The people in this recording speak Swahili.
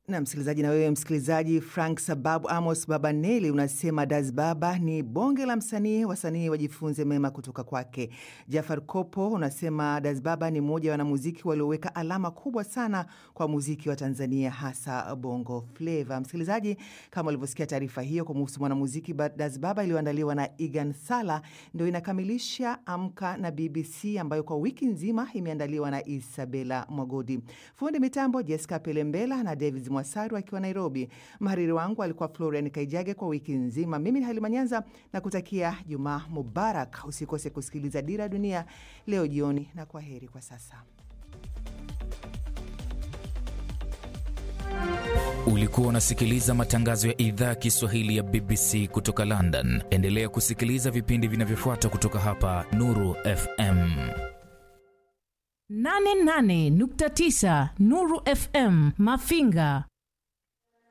na msikilizaji, na wewe msikilizaji, Frank Sababu Amos Baba Neli unasema Das Baba ni bonge la msanii, wasanii wajifunze mema kutoka kwake. Jafar Kopo unasema Das Baba ni mmoja wa wanamuziki walioweka alama kubwa sana kwa muziki wa Tanzania, hasa bongo fleva. Msikilizaji, kama ulivyosikia taarifa hiyo kumuhusu mwanamuziki Das Baba iliyoandaliwa na Igan Sala, ndio inakamilisha Amka na BBC ambayo kwa wiki nzima imeandaliwa na Isabela Mwagodi, fundi mitambo Jessica Pelembela na David Mwasaru akiwa Nairobi. Mhariri wangu alikuwa Florian Kaijage kwa wiki nzima. Mimi ni Halima Nyanza na kutakia Jumaa Mubarak. Usikose kusikiliza Dira ya Dunia leo jioni, na kwa heri kwa sasa. Ulikuwa unasikiliza matangazo ya idhaa ya Kiswahili ya BBC kutoka London. Endelea kusikiliza vipindi vinavyofuata kutoka hapa Nuru FM 88.9 Nuru FM Mafinga